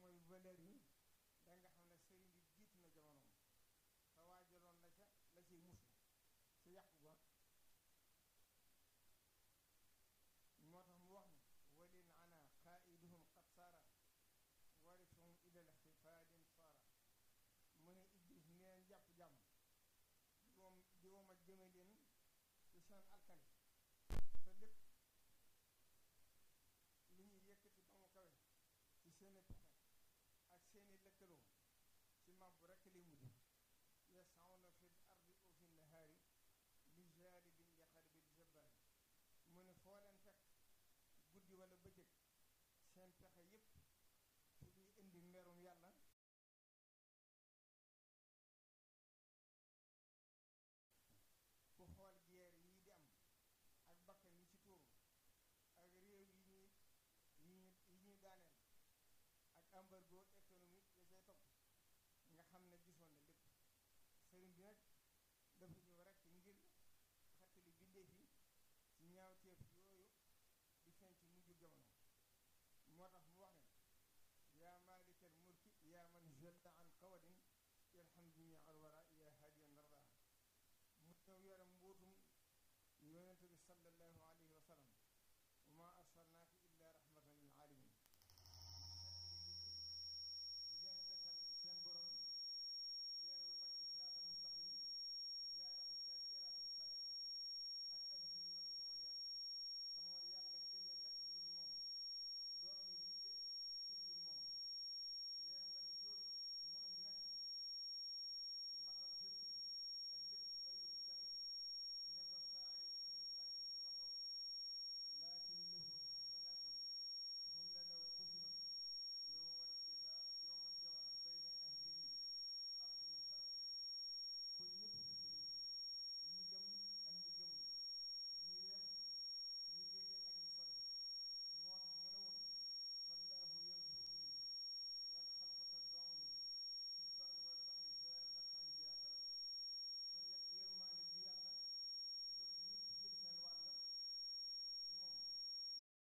mooy valeur yi da nga xam ne sëriñ bi jiitu na jamonoom te waajaloon na ca la ciy muslu ci yàqu ba moo tax mu wax ni walil ana qaiduhum qad saara warisuhum ilal xifaadin saara mu ne iblis ni leen jàpp jàmm di wom di womat jëme leen ci seen alkani te lépp li ñuy yëkkati ba mu kawe ci seeni pexe ak seeni lëkkaloo ci màbbu rekk li mujj yasawna fil ardi wa fi nahaari li jaalibin li xaribil jabbaari mu ne foo leen fekk guddi wala bëccëg seen pexe yépp ci luy indi merum yàlla ku xool guerre yi di am ak bakkan yi ci tuuru ak réew yi ñuy yi ñuy yi ñuy daaneel ak embargo économique ya cay topp nga xam ne gisoon na lépp sëriñ bi nag dafa ñëw rek ngir xettali bindéef yi ci ñaawteef yooyu di feeñ ci mujju jamono moo tax mu wax ne yaa maalikal mulki yaa man jalla an qawadin irham jami al wara yaa hadiyan narda mu ñëw yore mbuutum yonente bi sallallahu alayhi wa sallam wa ma arsalnaaka